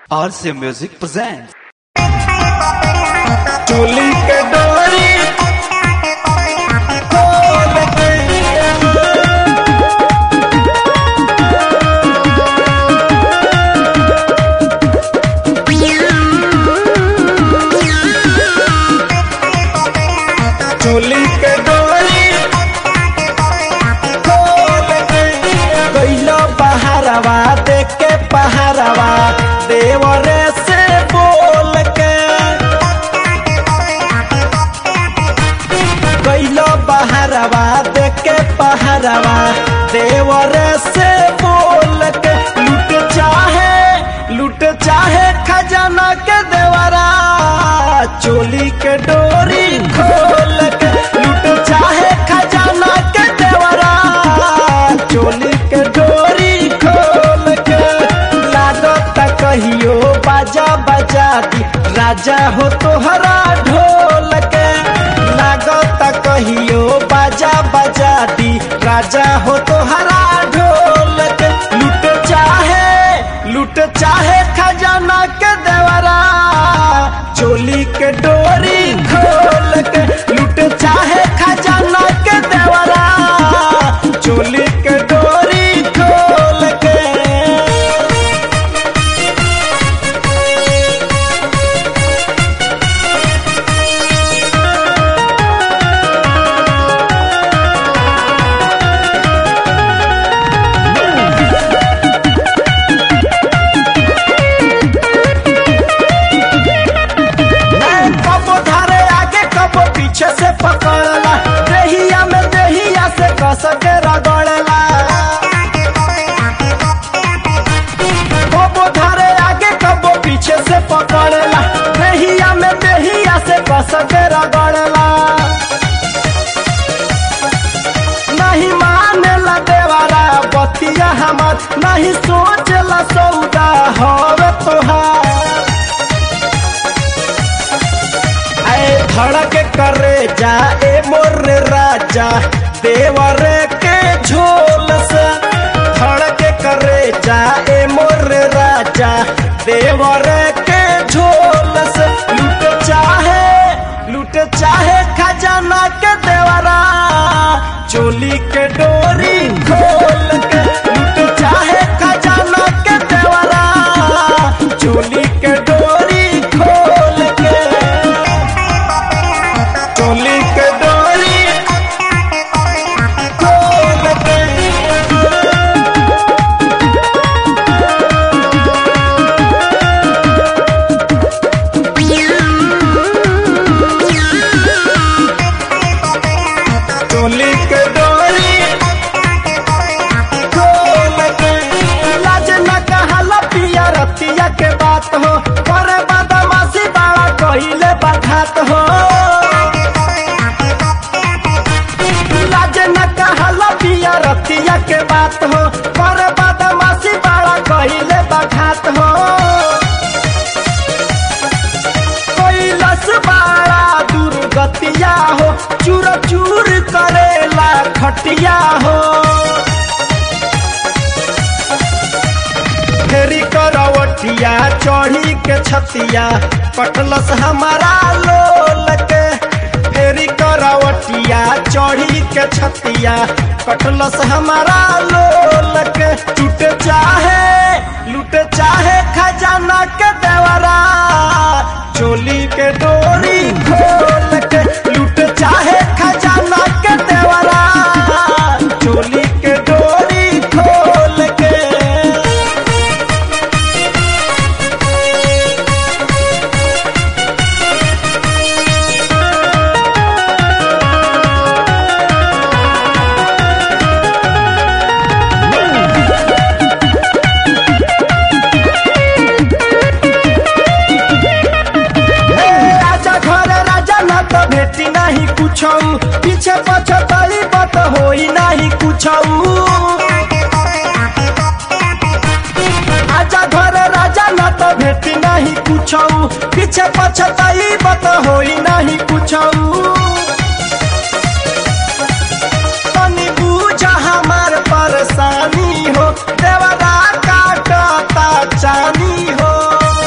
RC Music presents. चोली के डोरी खोल के चोली के डोरी खोल के गइलो बहारवा देख के पहारवा देवरे से बोल के गइलो बहारवा देख के पहारवा देवरे से बोल के लूट चाहे लूट चाहे खजाना के देवरा चोली के डोरी खोल के लूट चाहे खजाना के देवरा चोली के डोरी खोल के लागत कहियो बाजा बजा दी राजा हो तोहरा ढोल के लागत कहियो बाजा बजा दी राजा हो तोहरा ढोल के लूट चाहे लूट चाहे खजाना के देवरा चोली के डोरी खोल के लूट चाहे खजाना के देवरा चोली के डोरी खोल के कबो धारे आगे कबो पीछे से पकड़ला देहिया में देहिया से कस के रगड़ला कबो धारे आगे कबो पीछे से पकड़ला देहिया में देहिया से कस के रगड़ला नहीं मानेला देवारा बतिया हमार नहीं सोचला सौदा हवे तोहार आए धड़क करे जा ए मोर राजा देवर के झोल से धड़क करे जा ए मोर राजा देवर के झोल से लूट चाहे लूट चाहे खजाना के देवरा चोली के डोरी खोल के लूट चाहे खजाना के देवरा चोली के डोरी खोल के चोली के डोरी खोल के चोली के डोरी खोल के लाज न कहला पिया रतिया के बात हो करे बदमाशी बाड़ा कहिले बखात हो लाज न कहला पिया रतिया के बात हो करे बदमाशी बाड़ा कहिले बखात हो कैलस बाड़ा दुर्गतिया हो चूर चूर करेला खटिया हो फेरी करवटिया चढ़ी के छतिया कटलस हमारा लोल के फेरी करवटिया चढ़ी के छतिया कटलस हमारा लोल के टूट चाहे लूट चाहे खजाना के देवरा चोली के डोरी खोल के लूट चाहे खजाना के देवरा चोली के डोरी खोल के हे राजा घर राजा न तो भेटी नहीं कुछ पीछे पछताई बत होई नहीं कुछ आजा घर राजा न तो भेटी नहीं कुछ पीछे पछताई बत होई नहीं कुछ तनी बूझ हमार परेशानी हो देवरा काटता चानी हो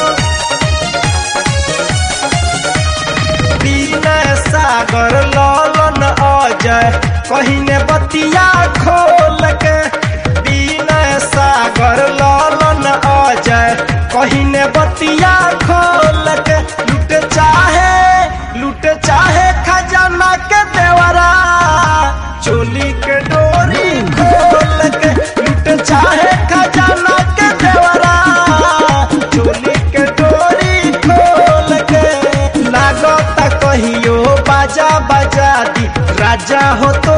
बतिया खोल के दीन सागर लालन अजय कहिने बतिया खोल के लुट चाहे लुट चाहे खजाना के देवरा चोली के डोरी खोल के लुट चाहे खजाना के देवरा चोली के डोरी खोल के लागता कहियो बाजा बजा दी राजा हो तो